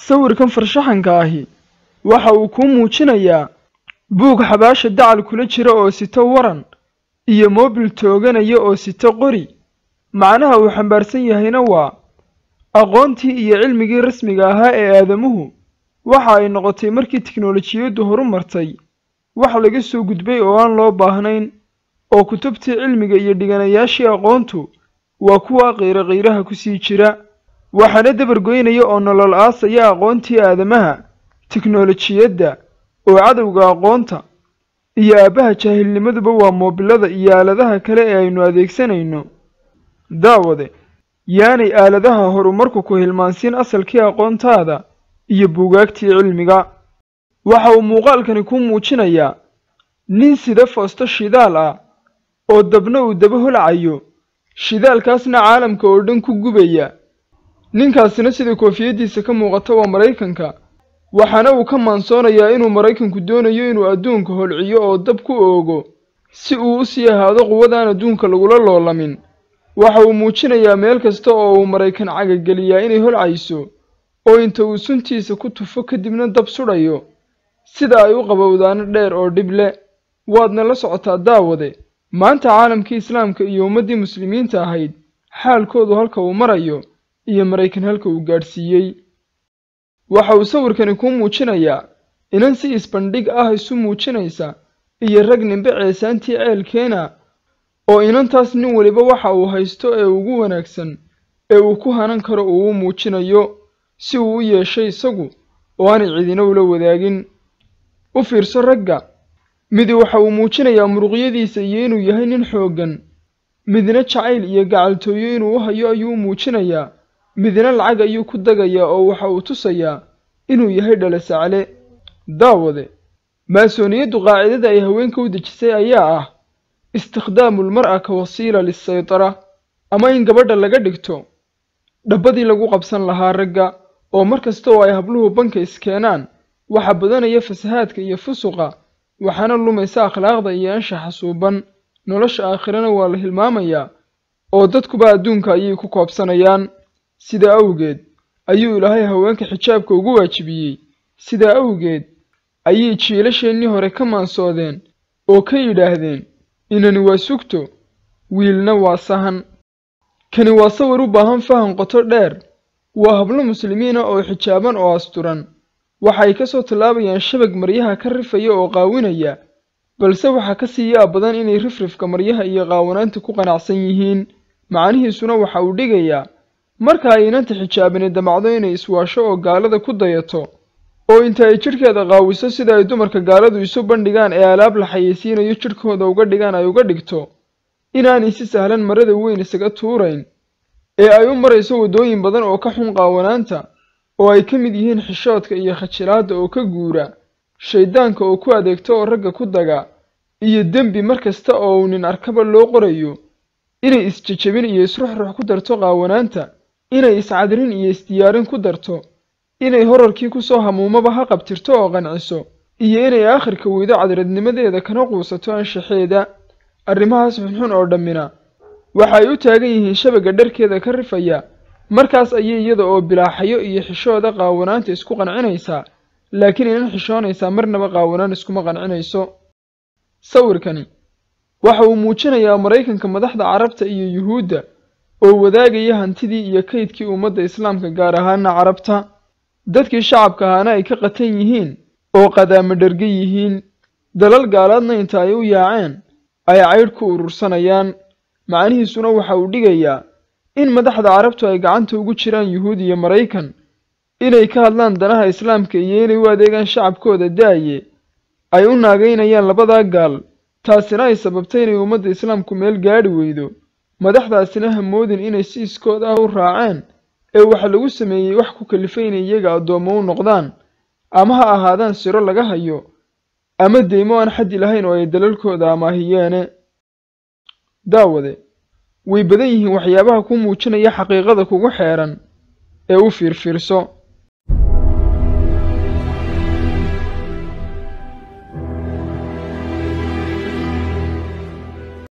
sawirkan farshaxanka ahi waxa uu kuu muujinayaa buug xabaasha dacal kula jira oo sito waran iyo moobil tooganaya oo sito qori macnaha uu xambaarsan yahayna waa aqoontii iyo cilmigii rasmiga ahaa ee aadamuhu waxa ay noqotay markii tiknolojiyaddu horu martay wax laga soo gudbay oo aan loo baahnayn oo kutubtii cilmiga iyo dhiganayaashii aqoontu waa kuwa qiiro qiiraha ku sii jira waxaana dabargoynaya oo nolol aasaya aqoontii aadamaha tiknolojiyadda oo cadowga aqoonta iyo aabbaha jaahilnimaduba waa moobilada iyo aaladaha kale ee aynu adeegsanayno daawade yaanay aaladaha horumarku ku hilmaansiin asalkii aqoontaada iyo buugaagtii cilmiga waxa uu muuqaalkani kuu muujinayaa nin sida foosto shidaal ah oo dabna uu daba holcayo shidaalkaasna caalamka oo dhan ku gubaya ninkaasina sida koofiyaddiisa ka muuqata waa maraykanka waxaana uu ka maansoonayaa inuu maraykanku doonayo inuu adduunka holciyo oo dab ku oogo si uu u sii ahaado quwadaan adduunka lagula loolamin waxa uu muujinayaa meel kasta oo uu maraykan cagageliyaa inay holcayso oo inta uu suntiisa ku tufo kadibna dab sudhayo sida ay u qabowdaano dheer oo dhib le waadna la socotaa daawade maanta caalamkii islaamka iyo ummaddii muslimiinta ahayd xaalkoodu halka uu marayo iyo maraykan halka uu gaadhsiiyey waxa uu sawirkani kuu muujinayaa inan si isbandhig ah isu muujinaysa iyo rag nimbe ceesaantii ceelkeena oo inantaas nin weliba waxa uu haysto ee ugu wanaagsan ee uu ku hanan karo uu u muujinayo si uu u yeeshay isagu oo aanay cidina ula wadaagin u fiirso ragga midi waxa uu muujinayaa muruqyadiisa iyo inuu yahay nin xooggan midna jacayl iyo gacaltooyo inuu u hayo ayuu u muujinayaa midna lacag ayuu ku dagayaa oo waxa uu tusayaa inuu yahay dhalasacle daawade maasooniyaddu qaacidada ay haweenka u dejisay ayaa ah istikhdaamu lmar'a ka wasiila lisaytara ama in gabadha laga dhigto dhabbadii lagu qabsan lahaa ragga oo mar kasta oo ay habluhu banka iskeenaan waxa badanaya fasahaadka iyo fusuqa waxaana lumaysa akhlaaqda iyo anshaxa suuban nolosha aakhirana waa la hilmaamayaa oo dadkuba adduunka ayay ku koobsanayaan sidaa awgeed ayuu ilaahay haweenka xijaabka ugu waajibiyey sidaa awgeed ayay jiilasheennii hore ka maansoodeen oo ka yidhaahdeen inani waa sugto wiilna waa sahan kani waa sawir u baahan fahan qoto dheer waa hablo muslimiina oo xijaaban oo asturan waxay ka soo tallaabayaan shabag maryaha ka rifaya oo qaawinaya balse waxaa ka sii yaab badan inay rifrifka maryaha iyo qaawanaanta ku qanacsan yihiin macnihiisuna waxa uu dhigayaa marka ay inanta xijaabani damacdo inay iswaasho oo gaalada ku dayato oo inta ay jidhkeeda qaawiso sida ay dumarka gaaladu isu bandhigaan ee alaab la xayeysiinayo jidhkooda uga dhigaan ay uga dhigto inaanay si sahlan marada weyn isaga tuurayn ee ay u marayso waddooyin badan oo ka xun qaawanaanta oo ay ka mid yihiin xishoodka iyo khajilaadda oo ka guura shayddaanka oo ku adeegto oo ragga ku daga iyo dembi mar kasta oo uu nin arkaba loo qorayo inay isjejebin iyo isruxrux ku darto qaawanaanta inay iscadrin iyo isdiyaarin ku darto inay horarkii kusoo hamuumaba ha qabtirto oo qanciso iyo inay aakhirka weydo cadradnimadeeda kana quusato anshaxeeda arrimahaas xunxun oo dhammina waxa ay u taagan yihiin shabagga dharkeeda ka rifaya markaas ayay iyada oo bilaaxayo iyo xishooda qaawanaanta isku qancinaysaa laakiin inan xishoonaysaa marnaba qaawanaan iskuma qancinayso sawirkani waxa uu muujinayaa maraykanka madaxda carabta iyo yuhuudda oo wadaagaya hantidii iyo kaydkii ummadda islaamka gaar ahaana carabta dadkii shacabka ahaana ay ka qatan yihiin oo qadaama dherga yihiin dalal gaalaadna inta ay u yaaceen ay caydh ku urursanayaan macnihiisuna waxa uu dhigayaa in madaxda carabtu ay gacanta ugu jiraan yuhuud iyo maraykan inay ka hadlaan danaha islaamka iyo inay u adeegaan shacabkooda da'ye ay u naagaynayaan labadaa gaal taasina ay sababtay inay ummadda islaamku meel gaadhi weydo madaxdaasina hamoodin inay si iskood ah u raaceen ee waxa lagu sameeyey wax ku kalifay inay iyaga addoommo u noqdaan ama ha ahaadaan siro laga hayo ama deymo aan xaddi lahayn oo ay dalalkooda amaahiyeene daawade way badan yihiin waxyaabaha ku muujinaya xaqiiqada kugu xeeran ee u fiirfiirso